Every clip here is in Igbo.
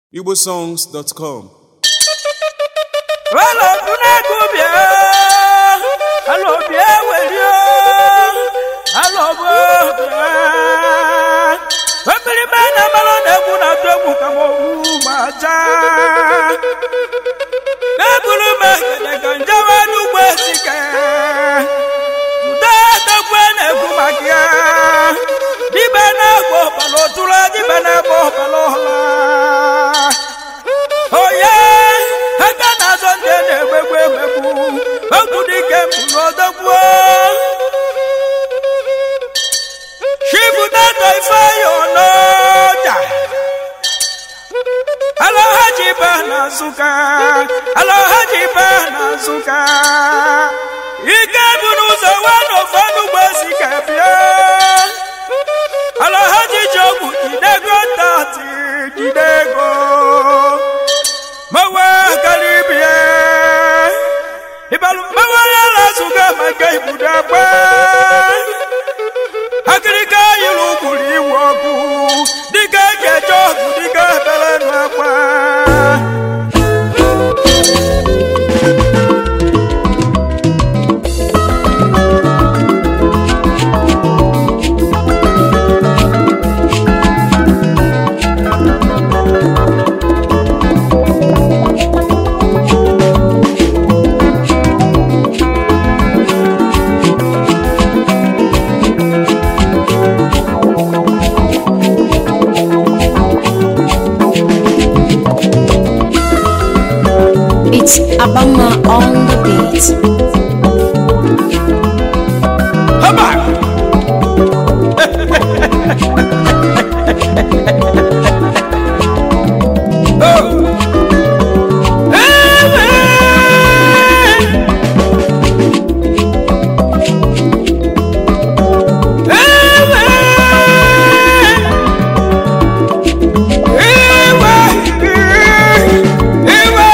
igbosongs.com Alo dunegu bịa alo bịa werio alo bụ bịa ekpirime na mmanụ na-egwu na atụ egwu ka m owu gbaja eburu m ekele ka njewe n'ugbo esike ude dogwe na-egwu maka ya dibe na-egbo ọbala otula dibe na-egbo ọbala ọla oye aka na-azọ ndị na-egbegbu emegbu egwu dike mbụrụ odogbuo chibụdata ifeanyị ọnọja alọhaji ba na nsụka alọhaji ba na nsụka ike bụ n'ụzọ wanụfọ n'ugbo si ka bịa alọhaji ji ogwu jidego tati jidego mawa karibia ibalu mawa yala suga maka ibuda gba akirika yilu kuri iwoku dika jejo dika bele nu akwa. It's Abama on the beat. Haba! oh. Ewe! Ewe! Ewe! Ewe!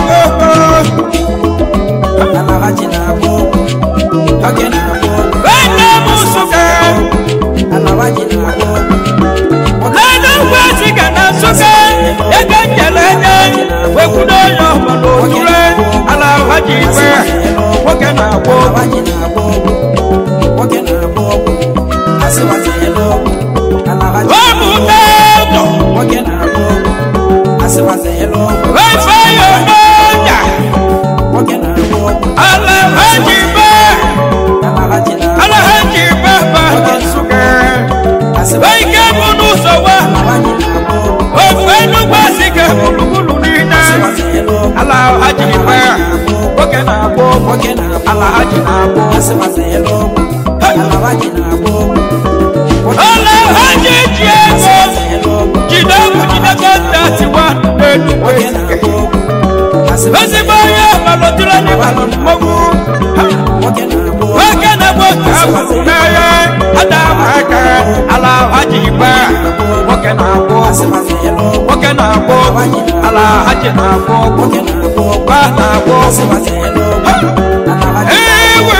Alahaji na-agba ọgwụ, oge na-agba ọgwụ. Ene musuka! Alahaji na-agba ọgwụ, lẹ́nu wá sí gànà sókè ẹgbẹ́ jẹlẹ ẹjẹ wẹ́kúndé yọ ọmọdé òtúrẹ́ aláwájì pẹ́ wọ́kẹ́ náà wọ́. alahaji na-agba ọgwụ, oge na-agba ọgwụ. Asịwazi elu ọgwụ, alahaji Wọ́ọ̀mù mẹ́tọ̀ oge na-agba ọgwụ. Asịwazi elu ọgwụ, wẹ́fẹ́ yọ mọ́jà oge na-agba ọgwụ. aláwájì pẹ́ Alahaji na-agba aláwájì pẹ́ bàbá sókè. asịwazi Wẹ́kẹ́ múnú sọ̀wọ́ alahaji na-agba ọgwụ, wẹ́fẹ́ nugbà sí kẹ́ múlùmúlù nínú. asịwazi elu ọgwụ. Aláwájì pẹ́ wọ́kẹ́ náà wọ́ Oge na-agba ọgwụ, aláwájì náà wọ́. asịwazi elu ọgwụ. Alahaji na-agba ọgwụ, oge Aláwájì jí ẹ̀kọ́. asịwazi elu ọgwụ. jide jide kọta ti wá lẹ́nu Oge na-agba ọgwụ, asịwazi ezigbo onye malọtụrụ ndị malụ mmọnwụ oge na-agba ọgwụ. nwoke na-egbu ka ahụrụ n'ahịa ada aka ala haji igbe nwoke na-agbụ Asịwazi elu ọgwụ. nwoke na-agbụ ala haji na-agbụ Oge na-agba ọgwụ. gba na-agbụ Asịwazi elu ọgwụ. Alahaji ewe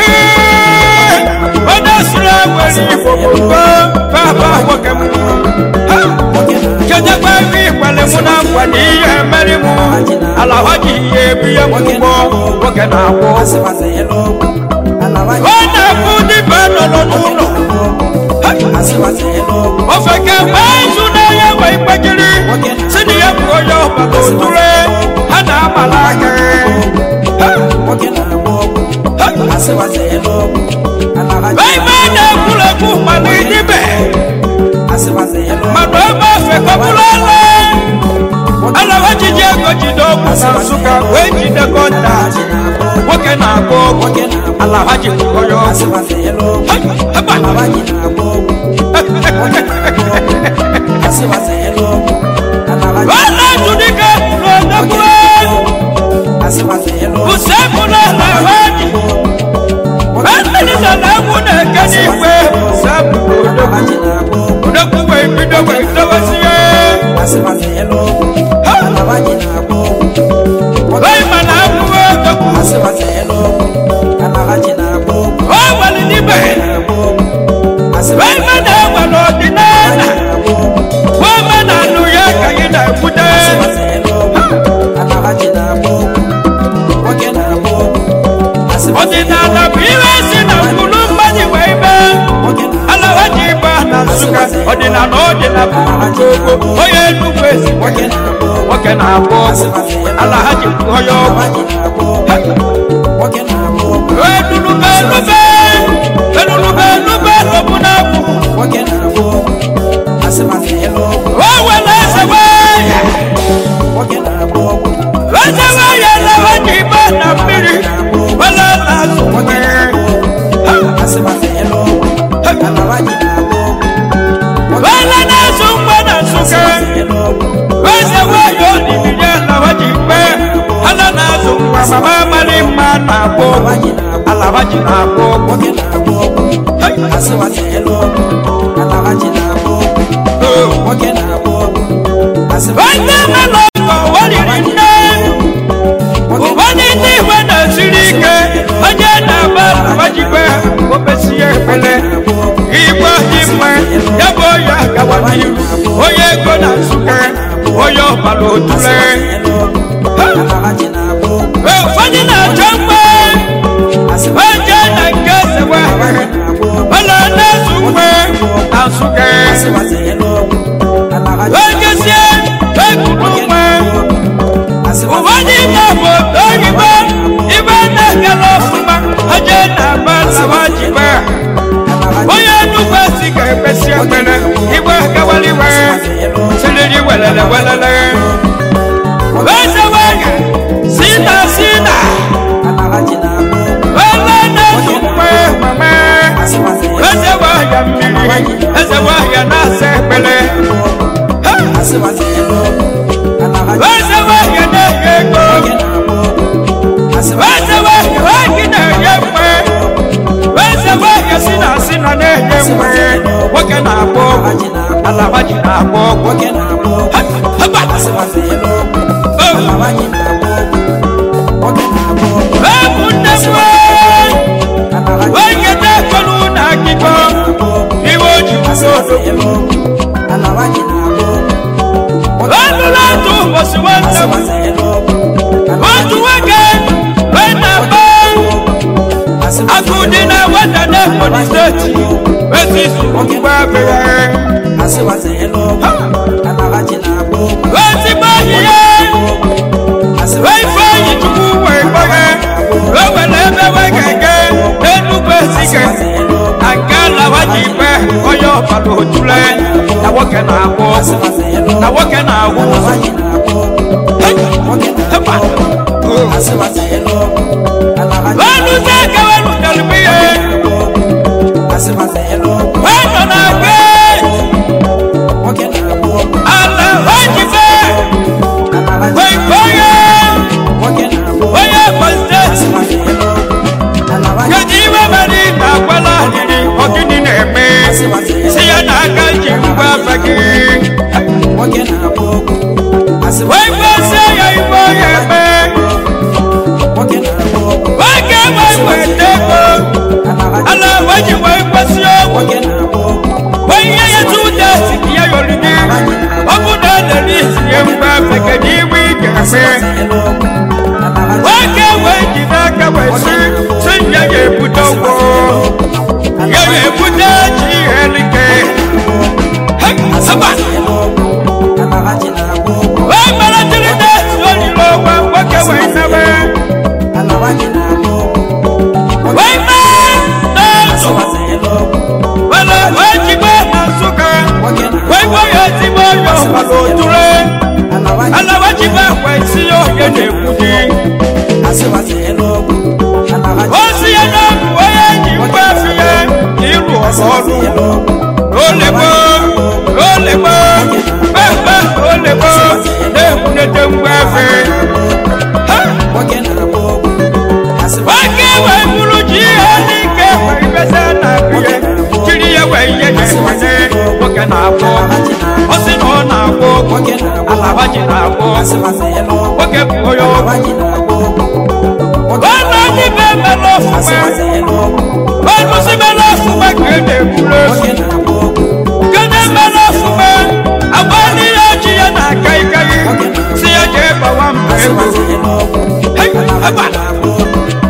onye siri ewere igbo gbogbo baba nwoke m oge na-agba kedekwa ebe ikwere mụ na nkwa na ihe emeri mụ ala haji ihe ebu ihe mụgbọ nwoke na-agbụ Asịwazi elu ọgwụ. Alahaji ọ na-ekwu dịba nọrọ n'ụlọ Asịwazi elu ọgwụ. ofe ka mgbe izu na-enye nwe ikpekiri si na ya bụ onye ọbara otule ha na-amala aka Oge na-agba ọgwụ. Asịwazi elu ọgwụ. Alahaji ebe na-ekwurekwu mana idibe Asịwazi elu ọgwụ. mana ebe ofe kọbụlala alawa jiji ego jide ọgwụ na nsụka wee jide kọnta Alahaji na-agba ọgwụ. nwoke na-agba ọgwụ Oge na-agba alawa ji kwụọ ya ọgwụ Asịwazi elu ọgwụ. Haba. Alahaji na-agba ọgwụ. Oge na-agba ọgwụ. Asịwazi elu ọgwụ. Alahaji wala tudike n'odogwu Asịwazi elu ọgwụ. usekwu na alawa ji Ẹnìyàn lẹ́wọ̀n náà kẹ́ni ìwé sábà Alahaji na-agba ọgwụ. òdòkú wẹ̀ ìbídọ́ wẹ̀ ìdọ́wọ́ sí yẹ. Asịwazi elu ọgwụ. Alahaji na-agba ọgwụ. Báyìí mà náà mú òdòkú. Asịwazi elu ọgwụ. Alahaji na-agba ọgwụ. Ó wẹ̀lì níbẹ̀. Na-agba ọgwụ. Báyìí mà náà wẹ̀ lọ́ọ̀dì náà. na-agba ọgwụ. Wọ́n mà náà nù yẹ gbogbo onye nnukwu ezi nwoke na-agba ọgwụ nwoke na-agba ọgwụ ala ha ji kwụọ ya ọgwụ alawaji na-agba ọgwụ nwoke na-agba ọgwụ enulube enube enulube enube lọbụ na-akwụ nwoke na-agba ọgwụ asịmasị elu ọgwụ o were eze wee nwoke na-agba ọgwụ eze wee ya lawa ji ibe na mmiri wele na-azụ nwoke na-agba ọgwụ asịmasị elu ọgwụ alawaji na-agba ọgwụ wele na-azụ mgbe na nsụke elu ọgwụ eze wee ya olibinye lawa ji ikpe ala na-azụ mgbe mama mali mma na-agba ọgwụ alawaji na-agba alaba ji na-agba ọgwụ nwoke na-agba ọgwụ asịmasị elu ọgwụ alawaji na-agba ọgwụ nwoke na-agba ọgwụ asịmasị Onye mmadụ ọgọ wariri nne ụfọdụ ndị igwe na-esiri ike onye na-agba alabajikwe obesie ekpele igwe dị mma ya bụ onye agawa n'ihu onye ego na nsụke onye ọbara otule elu ọgwụ alawaji na-agba ọgwụ ụfọdụ na-achọ mgbe onye na nke sewe ọla na-ezu mgbe na nsụke asịmasị elu ọgwụ alawaji onye sie ekuru mgbe ụfọdụ ime bụ oyibo ibe na-ekele ọfụma onye na-agba lawa jikwa onye nnukwu esi ga-ekpesi ekpere igwe gawaliwe siriri welele welele eze wege si na si na alawaji na-agba ọgwụ wele na-ezu mgbe mame eze wahịa mmiri eze wahịa na-asa ekpere Ha! asịmasị elu ọgwụ alawaji eze wahịa na-enye ego nwoke na-agba ọgwụ asịmasị eze wahịa wahịa na-enye mgbe eze wahịa si na si na na-enye mgbe nwoke na-agba ọgwụ alaba ji na-agba ọgwụ nwoke na-agba ọgwụ Haba! asịmasị elu ọgwụ Oh! alawaji na-agba ọgwụ nwoke na-agba ọgwụ ụmụnne m alawaji onye na-ekwelu na akịkọ na-agba ọgwụ iwe oji asịmasị elu ọgwụ alawaji na-agba ọgwụ ọnụla otu ụbọchị nwanne m asịmasị elu ọgwụ otu nwoke wee na-agba akụ dị na nwata na Ebonyi steeti esi ugbo abịa asịmasị elu ọgwụ alawaji na-agba ọgwụ ezigbo enyi ya wee ifeanyi chukwu wee gbaghe wee were ebe wee ga-ege n'enugwu ezike na nke alawa ji ikpe onye ọbara otule na nwoke na-agwụ ọgwụ na nwoke na-agwụ ụzọ alawaji na-agba ọgwụ nwoke na-agba ọgwụ asịmasị elu ọgwụ alawaji weluzie aka welutere ihe asịmasị elu ọgwụ wee nọ na gbe nwoke na-agba ọgwụ ala wee jife alawaji wee gbe onye nwoke na-agba ọgwụ onye Ebonyi steeti asịmasị elu ọgwụ alawaji kedu iwe mere ị na-agwala ahịrị ọgịnị na-eme si ya na aka ji ngwa afa gị nwoke na-agba ọgwụ asịmasị wee gbasie ya ibe onye eme nwoke na-agba ọgwụ nwoke wee weta ego alawaji ala wee ji wee gbasi ọgwụ nwoke na-agba ọgwụ wee ihe ya tu ụda siki ya yọrọ gị ọ bụ na elere isi ya ngwa afa kedu iwe ị ga-eme asịmasị elu ọgwụ alawaji nwoke wee ji n'aka wee si si ya ga-ebute ụgwọ ya ga-ebute ji ihe like asịmasị elu ọgwụ alawaji na-agba ọgwụ wee malitere na-esi olile ọgwa nwoke wee nebe alawaji na-agba ọgwụ wee mee n'azụ asịmasị elu ọgwụ wele wee jigbe na nsụka nwoke na-agba wee gwa ya ezigbo onye ọgbara otule alawaji alawa jigbe wee si ya onye na-ekwu di asịmasị elu ọgwụ alawaji o si ya n'ọgwụ onye ji ngwa efi ya ịrụ ọrụ ọrụ elu ọgwụ olebo olebo kpekpe olebo na-ekwunete ngwa efe Ha! nwoke na-agba ọgwụ asịmasị nwoke wee bụrụ ji ihe n'ike wee ibesa na abịa jiri ya wee ihe na-ekwenye nwoke na-agwọ ọ sị na ọ na-agwọ nwoke na-agba alaba ji na-agwọ asịmasị elu ọgwụ nwoke bụ onye ọgwụ alawaji na-agba ọgwụ ọnụ ndị be mere ọfụma asịmasị elu ọgwụ ọnụ si mere ọfụma ka e na-ekwuru nwoke efu na-agba ọgwụ kede mere ọfụma agba n'ihe ji ya na-aka ikaghị si ya jee gbawa mba ego asịmasị elu ọgwụ Hey, alawaji haba. na-agba ọgwụ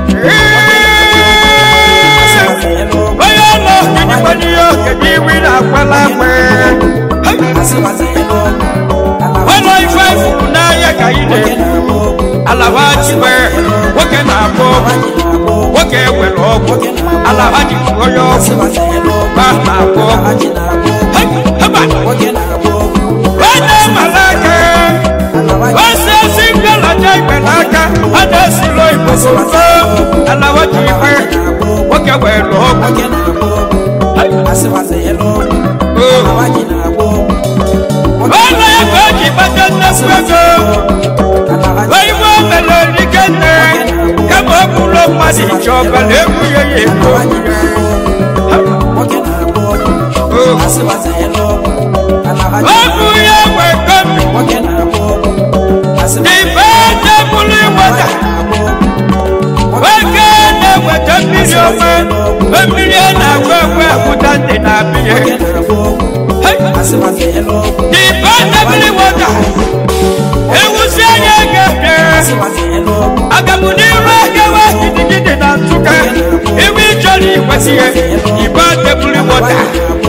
Ee! asịmasị elu ọgwụ onye ọlụ ọgịnịkwa n'ihe okenye iwi na-akwala akwe asịmasị elu nwoke na-agba ọgwụ nwoke were ọgwụ ala ha ji onye ọgwụ ba na-agba ọgwụ Hei, heba onye mara aka ose esi mbịalaja igbe n'aka a na-esilo igbo ozugbo ala ha ji ikpe nwoke were ọgwụ Hei, oh. ọnụ ya ka o ji kpata nnekwu ego oyibo mere rike nne kama ọ bụrụ mmadụ ije ọbara egwughị ya ego ọ bụ ya nwe gomi ibe tebụlụ iweta nwoke na-eweta mmiri ọma mmiri a na-agwa agwa agwụta ndị na-abịa ibe tebụlụ iweta ewusi anya ga-ebie agamu n'iru agawa gidigidi na nsụka iwe ịchọrọ ikwesịghị ibe tebụlụ iweta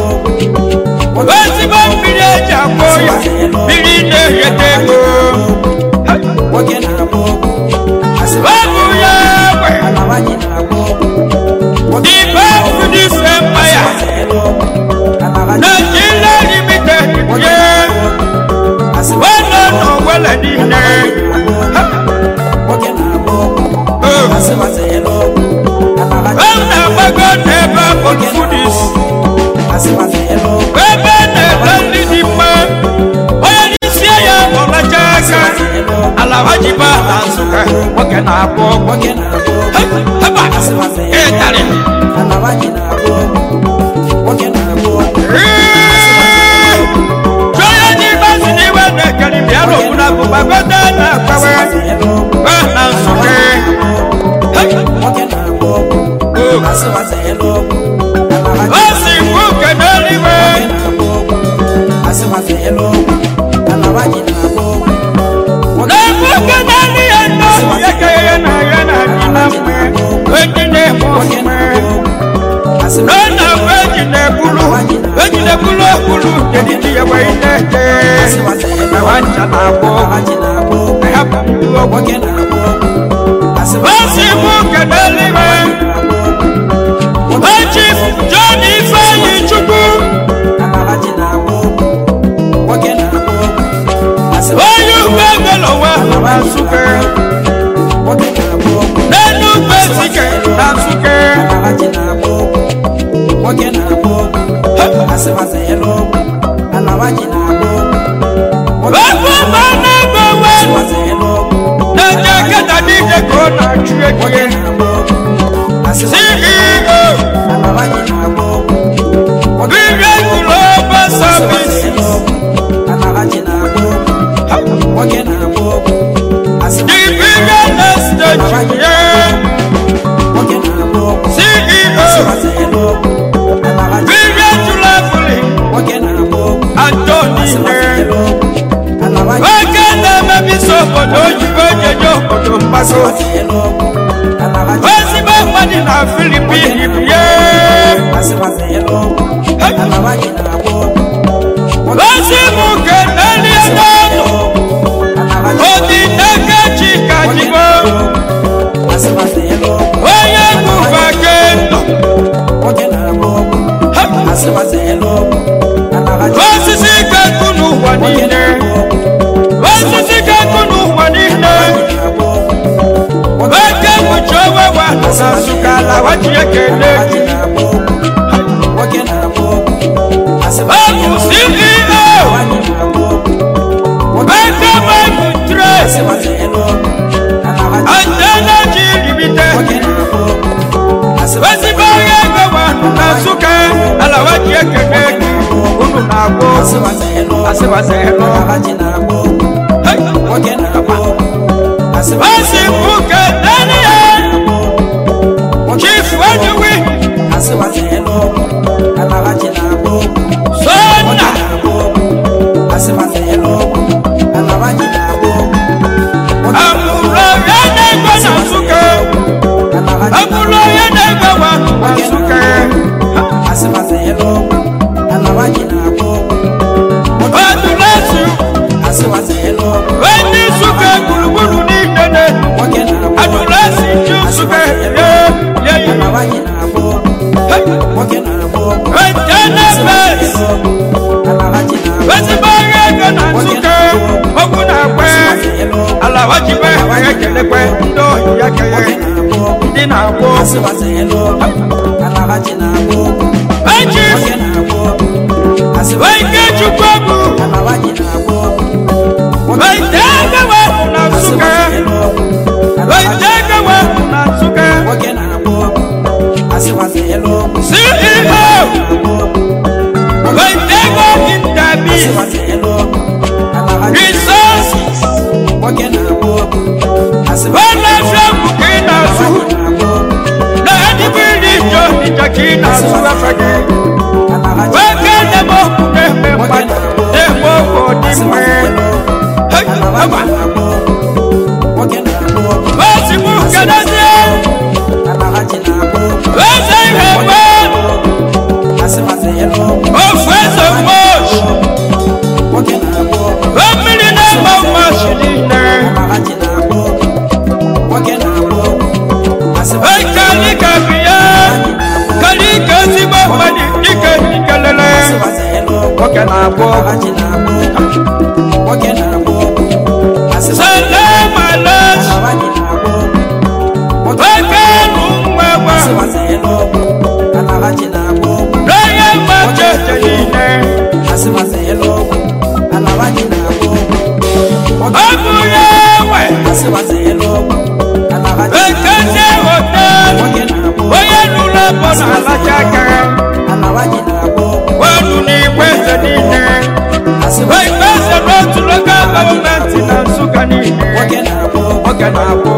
ezigbo mmiri eji agwọ ya mmiri na-egheta ego ọ bụ ya nwe ibe fudis empire Nigeria limited ye wena n'owele niile ọ na-agbago n'ebe bụ fudis ebe na-ete nri dị mma onye n'isi ya ọlacha aka ala ha ji ba na nsụka nwoke na-agba ọgwụ heba ịtarị Jọya ní báṣì ní ìwé nìkẹ́ni bí ẹ̀rọ òun náà bùbá gbọ́dọ̀ náà pẹ́wẹ́ bẹ́ẹ̀ náà sọ̀kẹ́. Ó sì kú kẹ̀dẹ́ níwé. Lẹ́kú kẹ̀dẹ́ ní ẹ̀dọ́ yẹ́kẹ́yẹ́ náà yẹ́ náà ní náà mẹ́. Wéjì ní ẹ̀mọ́ mẹ́. Lọ́nà wéjì ní ẹ̀kúlù. Wéjì ní ẹ̀kúlù ẹ̀kúlù. Jẹ́ni tí yẹ wẹ́ ilé jẹ́. Ẹ̀wá ń jà náà bọ̀. Ẹ̀yà bùrù ọ̀gbọ̀n. Ó sì kú kẹ̀dẹ́ níwé. Ó chief John Ifeanyi Chukwu. Onye ugbo ego n'ụwa na Nsụka. N'elu ugbo Ezike na Nsụka. Ofu ọma na-ego we. Na-eje keta n'ije ka ọ na-achụ ego ya. CEO. Billion Global Services. The billion estate yeah. CEO. Billion Tulafuli. Anthony Ne. Nwoke na-emebi so obodo oyibo ejeje obodo mgbago. Ezigbo mmadụ na Filipin bụ ya. Ozi mụ keneli n'ọnụ. Odi n'aka Chika Jibo. Onye bụfa kendo. Osisi kakụ n'ụwa niile. Osisi kakụ n'ụwa niile. Oke mkpuchi owe wa na Nsụka ala wachi ekele gị. Ọ bụ CEO. Eke Bible Trace. And Energy Limited. Ezigbo onye ego wa na Nsụka ala wachi ekele gị. Unu na-agwọ asịwasịrị Hey! Osi mbuke nani ya Chief Wenyuwi Sona Amụrụ ya na-ego na Nsụka Amụrụ ya na-ego wa na Nsụka Ọdụlesi Ndị Nsụka gburugburu niile na Adụlesi ala wajibe ya kelekwe ndị ohi ya keghe ndị na-agba ọgwụ eji ike chukwu bụ weite egewe na nsụka weite egewe na nsụka ceo weite ego intabi resources wala fiamu ka ị na-azụ na edigbo iri ijọ ịja ka ị na-azụ efege weke na-eme okwu na-eme mmadụ na-eme okwu dị mma Hey, aba. ozigbo kedozie eze ihe gbe ofu eze mmochi mmiri na-eme mmachi niile Hey, kalika biya kalika ezigbo mmadụ ike ikelele nwoke na-agba ọgwụ sele malachi nwoke nụ nwa gwa n'onye mmachi eche niile ọ bụ ya nwe ekezie hotel onye nụrụ ebo na-alacha aka wenu n'igwe eze niile igwe eze n'otu lokal gọọmenti na nsụka niile nwoke na-abụ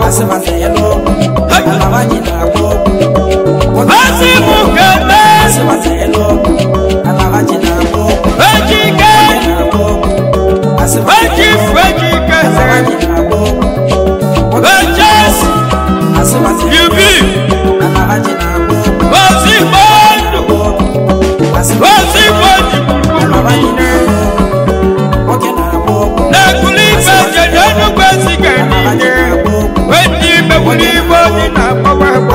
asị m kele ejike ejifu ejike eze ejesi yubi ozigbo ndụ ozigbo jiburugburu niile na-ekuli ife jeje nnukwu ezike niile wee ndị megburu igbo dị na agbawa agbawa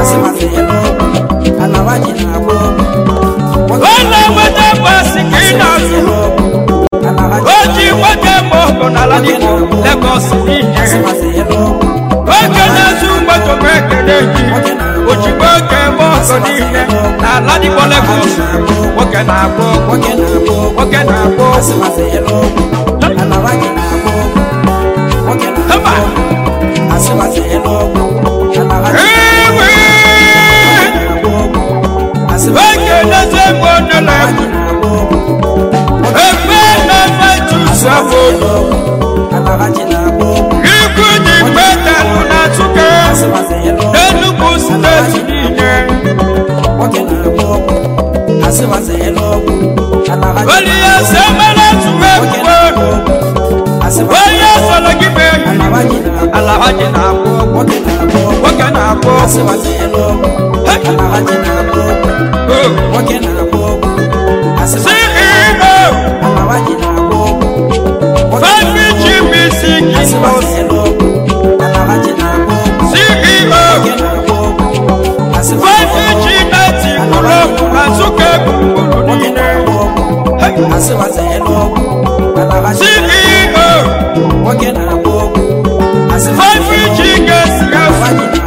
Wala wete basi kina su Oji wete mogo na la diko Lagos niye Oke na su mbato meke neji Oji weke mogo niye Na la diko Lagos Woke na abo Woke na abo Hama Ewe Woke na se mbono la Epe na fetu sabodo Iku di peta luna suke Enugu steeti niile Oli ya semele tuwe kuwe Onye sọrọ gị mee Alahaji na-abụ Nwoke na-abụ CEO Fafi GBC Kimbos CEO Fafi G90 Kulo na Nsụka gburugburu niile CEO Fafi G Gas Gas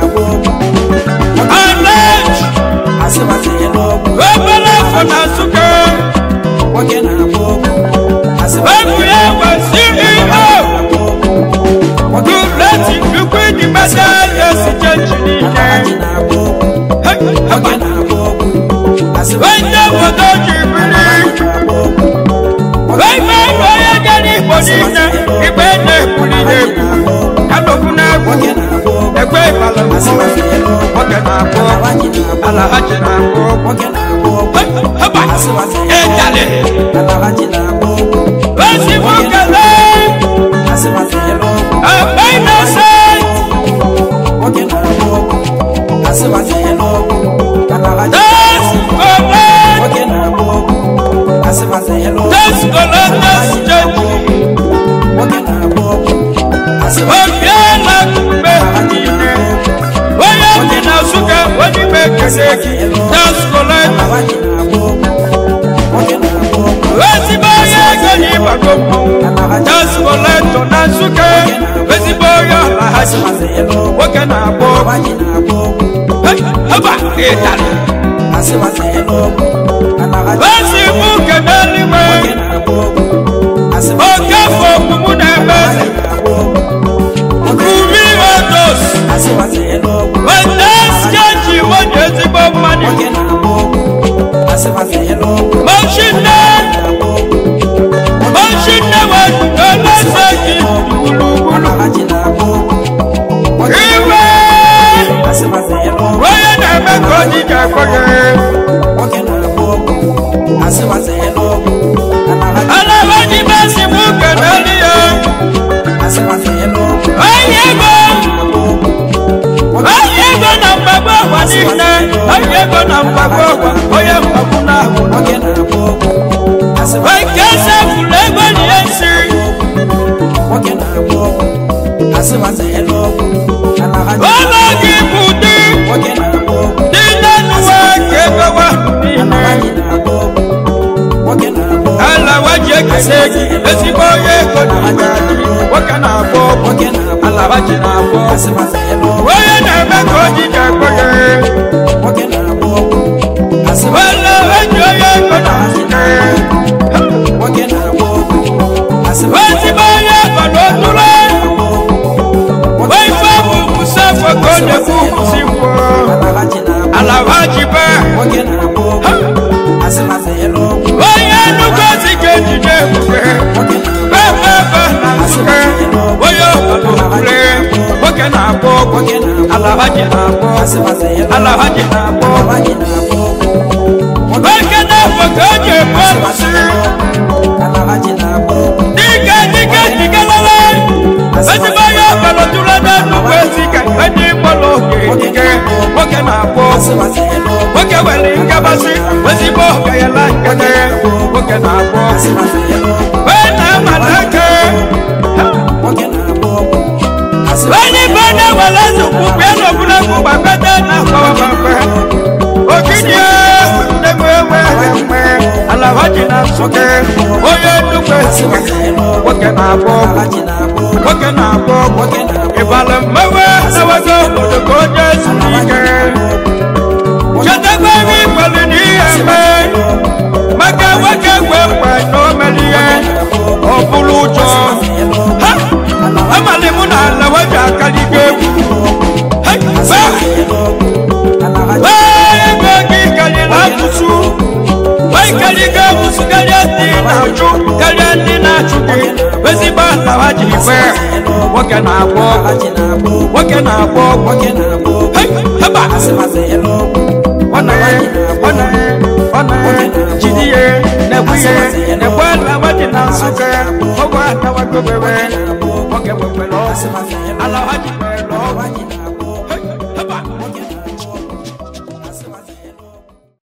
Alej Obere afọ na Nsụka Ebu ya gwa CEO Duleti Liquid Metal Exchange niile Wende obodo ji biri Weme onye gara Igbo niile Igbe na-ekwuli na-ekwu Kanokwu na-ekwu Ekwe ịbala Nwoke na-akpọ Alahaji na-akpọ Haba Ejale Ozigbo kele Akpa innocent Das Collect Das Collect Das Change Obiala Kumbe niile Onye dị na Nsụka onye ime ekele gị Das Collect ezigbo onye ego n'ịgbago mmọnwụ Das Collect na Nsụka ezigbo onye nwoke na-agba ọgwụ alawaji na-agba ọgwụ Hey, haba ịtarị asịwazi elu ọgwụ alawaji ezi mụ nke n'eluigwe nwoke na-agba ọgwụ asịwazi oke afọ omumu na-eme eze alawaji na-agba ọgwụ rumi otos asịwazi elu ọgwụ weta skeji onye ezigbo mmadụ nwoke na-agba ọgwụ asịwazi elu ọgwụ mochinne na-agba ọgwụ mochinne wetuto n'eze gị gburugburu alawaji na-agba ọgwụ nwoke iwe asịwazi elu ọgwụ onye na-eme ka ojiji akpọ gị nwoke na-agba ọgwụ asịwazi elu ọgwụ alawaji alawaji mesi mụ nke n'elu ya asịwazi elu ọgwụ onye ego na-agba ọgwụ onye ego na mgbagbo ọgwa niile onye ego na mgbagbo ọgwa onye mgbagbo na-ahụ nwoke na-agba ọgwụ asịwazi nke sefuru ego nie nsi nwoke na-agba ọgwụ asịwazi elu ọgwụ alawaji ụlọ gị bụ dị nwoke na-agba ọgwụ dị n'enuwe ka ego wahụ niile alawaji na-agba ọgwụ nwoke na-agba ọgwụ alawaji ekele gị ezigbo onye ego na-aga dị nwoke na-agba ọgwụ nwoke na-agba alawaji na-agba ọgwụ asịwazi elu ọgwụ onye na-eme ka ojiji akpọ gị nwoke na-agba ọgwụ asịwazi alawaji onye ego na-azụta nwoke na-agba ọgwụ asịwazi ezigbo onye ego na otule ife bụ kwụsị afọ ka ọ na-ekwu kwụsị ngwọ alawaji na-agba alawaji be nwoke na-agba ọgwụ asịwazi elu ọgwụ onye nnukwu ezi ga-ejide ebube nwoke na-agba bebebe na nsụke onye obodo kwule nwoke na-agba ọgwụ nwoke na-agba alawaji na-agba ọgwụ asịwazi elu alawaji na-agba ọgwụ alawaji na-agba ọgwụ nwoke na-afọ ka o ji ebu ọlụsị alawaji na-agba ọgwụ dike dike dike lele ezigbo onye ọbara tụrụ ebe nnukwu ezi ka ndị mkpọrọ oge dike nwoke na-agba ọgwụ asịwazi elu ọgwụ nwoke nwere nkabasị ezigbo ọgayala nkete nwoke na-agba ọgwụ asịwazi elu ọgwụ wee na-amata aka nwoke na-agba ọgwụ asịwazi onye ibe onye nwere nsogbu bịa n'ogologo gbakọta na akpọwamagbe ogidi ndegbe enwe enwe alawaji na nsụke onye nnukwu esiwe nwoke na-agba ọgwụ alawaji na-agba ọgwụ nwoke na-agba ọgwụ nwoke na-agba ịbala mmewe ewego obodo ka onye zuru ike chetakwa ebe ikwere n'ihe mee maka nwoke gwe mgbe na o mere ihe ọ bụrụ ụjọ ha amalị mụ na ala weji akaligo egwu Ha! Ba! Ba! ego gị karịrị asụsụ ịkarịgo asụsụ karịa ndị na-achụ karịa ndị na-achụ gị ezigbo alawa ji igwe nwoke na-agba ọgwụ alawaji na-agba ọgwụ nwoke na-agba ọgwụ nwoke na-agba ọgwụ Hey! haba asịwazi elu ọgwụ ọ na-ye ọ na-ye ọ na-ye jide ihe na-ekwu ihe na-ekwe alawa ji na nsụke ọgwụ atawago bebe nwoke nwekwere ọgwụ asịwazi elu alawa ji nwere ọgwụ alawaji na-agba